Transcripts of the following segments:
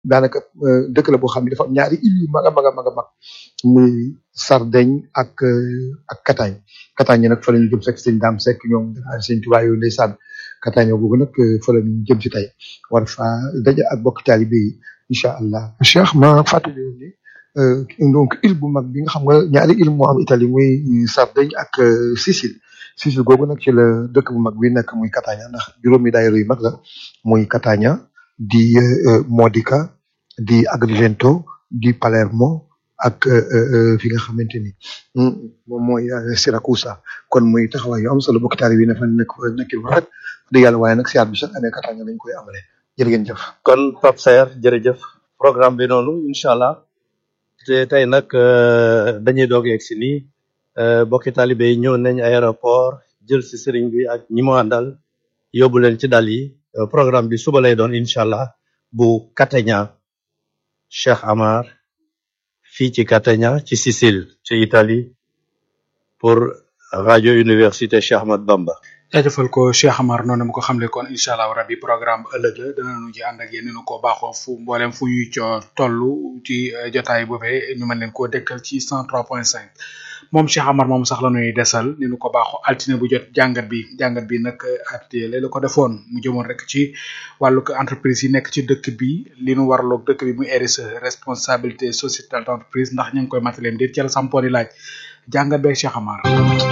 daanaka dëkk la boo xam ne dafa am ñaari île yu mag a mag a mag a mag muy Sardaigne ak ak Catane Catane nag fa la ñu jëm sekk sëñ Daam Sekk ñoom sëñ Tuubaa yooyu ndeysaan Catane googu nag fa la ñu jëm si tey war fa daje ak bokk taalibe yi incha allah. Cheikh ma fàttali ni donc île bu mag bi nga xam nga ñaari île moo am Italie muy Sardaigne ak Sicile Sicile googu nag ci la dëkk bu mag bi nekk muy Catania ndax juróomi daayira yu mag la muy Catania di Modica di Agrigento di Palermo ak fi nga xamante ni moom mooy Siracusa kon muy taxawaay yu am solo bokk taalibe yi ne fa nekk nekk lu rafet dëgg yàlla waaye nag siyaar bi chaque année Catania lañ koy amale jërë ngeen jëf. kon Pape Saer jërëjëf programme bi noonu incha allah te tey nag dañuy doog yegg si nii bokki taalibe yi ñëw nañ aéroport jël si sëriñ bi ak ñi mu àndal yóbbu leen ci dal yi programme bi suba lay doon incha allah bu Catania Cheikh Amar fii ci Catania ci Sicile ci Italie pour radio université Cheikh Ahmad Bamba. jaajëfal ko Cheikh Amar noonu mu ko xamle kon incha allah rabi programme ëllëg la danañu ci ànd ak yéen ñu ko baaxoo fu mboolem fu ñuy co toll ci jotaay boobee ñu mën leen koo dégtal ci 103.5 moom Cheikh Amar moom sax la ñuy desal ni ñu ko baaxoo altine bu jot jàngat bi jàngat bi nag at la ko defoon mu jëmoon rek ci wàllu entreprise yi nekk ci dëkk bi li nu waraloog dëkk bi muy RSE responsabilité sociétale d'entreprise ndax ñu ngi koy mataleen déet ci la sampooni laaj jàngat beeg Cheikh Amar.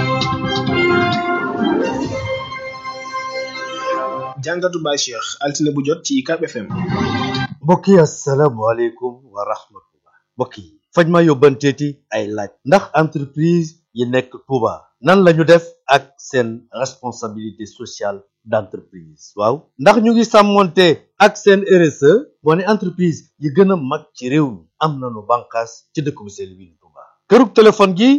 jàngatu Baye Cheikh altine bu jot ci UCAB FM. mbokk yi asalaamaaleykum wa rahmatullah mbokk yi fañ ma yóbbanteeti ay laaj ndax entreprise yi nekk Touba nan la ñu def ak seen responsabilité sociale d'entreprise waaw ndax ñu ngi sàmmonte ak seen RSE moo ne entreprise yi gën a mag ci réew mi am nañu bànqaas ci dëkk bu sell bi Touba kërug téléphone gi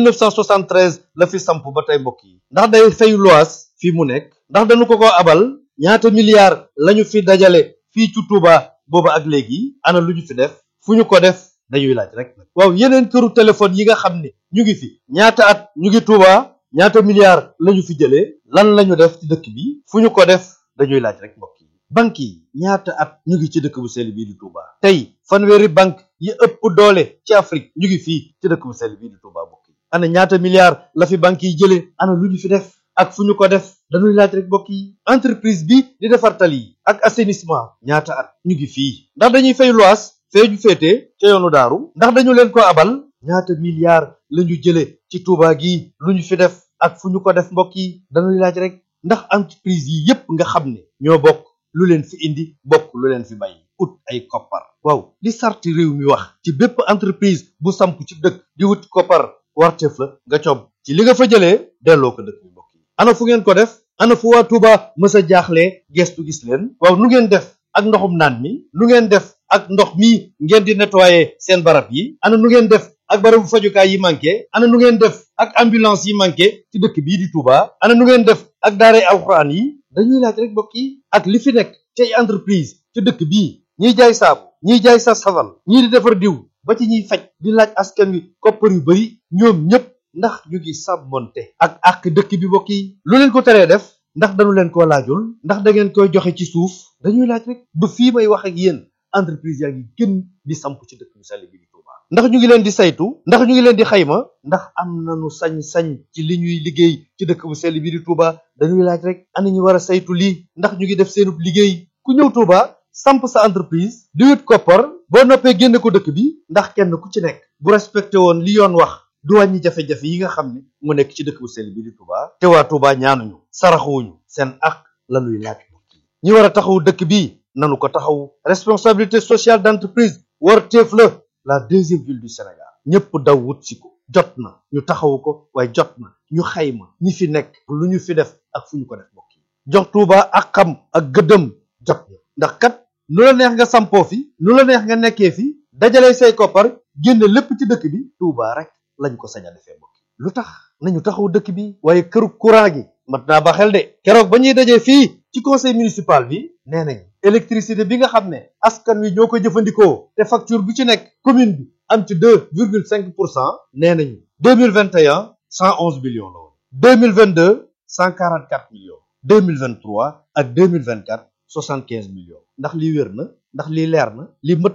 1973 la fi samp ba tey mbokk yi ndax day fay loas fii mu nekk ndax dañu ko ko abal ñaata milliards lañu fi dajale fii ci Touba booba ak léegi ana lu ñu fi def fu ñu ko def dañuy laaj rek waaw yeneen këru téléphone yi nga xam ne ñu ngi fi ñaata at ñu ngi Touba ñaata milliards lañu fi jëlee lan lañu def ci dëkk bi fu ñu ko def dañuy laaj rek mbokk yi banque yi ñaata at ñu ngi ci dëkk bu sell bii di Touba tey fanweeri banque yi ëpp doole ci Afrique ñu ngi fii ci dëkk bu sell bii di Touba mbokk yi ana ñaata milliards la fi banque yi jëlee ana lu ñu fi def ak fu ñu ko def dañuy laaj rek mbokk yi entreprise bi di defar tali yi ak assainissement ñaata at ñu ngi fii ndax dañuy fay loas fee ju féete ca yoonu daaru ndax dañu leen ko abal ñaata milliards la ñu jëlee ci Touba gi lu ñu fi def ak fu ñu ko def mbokk yi dañuy laaj rek ndax entreprise yi yépp nga xam ne ñoo bokk lu leen fi indi bokk lu leen fi bàyyi ut ay koppar waaw li sarti réew mi wax ci bépp entreprise bu samp ci dëkk di wut koppar warteef la nga cob ci li nga fa jëlee delloo ko dëkk bi mbokk yi ana fu ngeen ko def ana fu waa Touba mës a jaaxlee gestu gis leen waaw nu ngeen def ak ndoxum naan mi nu ngeen def ak ndox mi ngeen di nettoyer seen barab yi ana nu ngeen def ak barabu fajukaay yi manqué ana nu ngeen def ak ambulance yi manqué ci dëkk bii di Touba ana nu ngeen def ak daaray alxuraan yi dañuy laaj rek mbokk yi ak li fi nekk ci entreprise ci dëkk bii ñiy jaay saabu ñiy jaay sa saval ñii di defar diw ba ci ñiy faj di laaj askan wi koppar yu bari ñoom ñëpp ndax ñu ngi sàmmonte ak ak dëkk bi mbokk yi lu leen ko teree def ndax dañu leen koo laajul ndax da ngeen koy joxe ci suuf dañuy laaj rek ba fii may wax ak yéen entreprise yaa ngi gën di samp ci dëkk bu sell bi di Touba ndax ñu ngi leen di saytu ndax ñu ngi leen di xayma ndax am nañu sañ-sañ ci li ñuy liggéey ci dëkk bu sell bi di Touba dañuy laaj rek ana ñu war a saytu lii ndax ñu ngi def seenub liggéey ku ñëw Touba samp sa entreprise di wut koppar boo noppee génne ko dëkk bi ndax kenn ku ci nekk bu respecté woon li yoon wax du wàññi jafe-jafe yi nga xam ne mu nekk ci dëkk bu sell bi di Touba te waa Touba ñaanuñu saraxuwuñu seen ak lañuy laaj ñi war a taxawu dëkk bi nanu ko taxawu responsabilité sociale d'entreprise war teef la la deuxième ville du Sénégal ñëpp daw wut si ko jot na ñu taxawu ko waaye jot na ñu xayma ñi fi nekk lu ñu fi def ak fu ñu ko def mbokk yi jox Touba ak xam ak gëddëm jot na ndax kat nu la neex nga sampoo fi nu la neex nga nekkee fi dajale say koppar génne lépp ci dëkk bi Touba rek lañ ko sañ a defee mbokk lu tax nañu taxaw dëkk bi waaye këru courant gi mat naa ba xel de keroog ba ñuy dajee fii ci conseil municipal bi nee nañ électricité bi nga xam ne askan wi ñoo ko jëfandikoo te facture bu ci nekk commune bi am ci deux virgule cinq pour cent nee nañu deux mille vingt et un cent onze millions la woon deux mille vingt deux cent quarante quatre millions deux mille vingt trois ak deux mille vingt quatre soixante quinze millions ndax lii wér na ndax lii leer na lii mët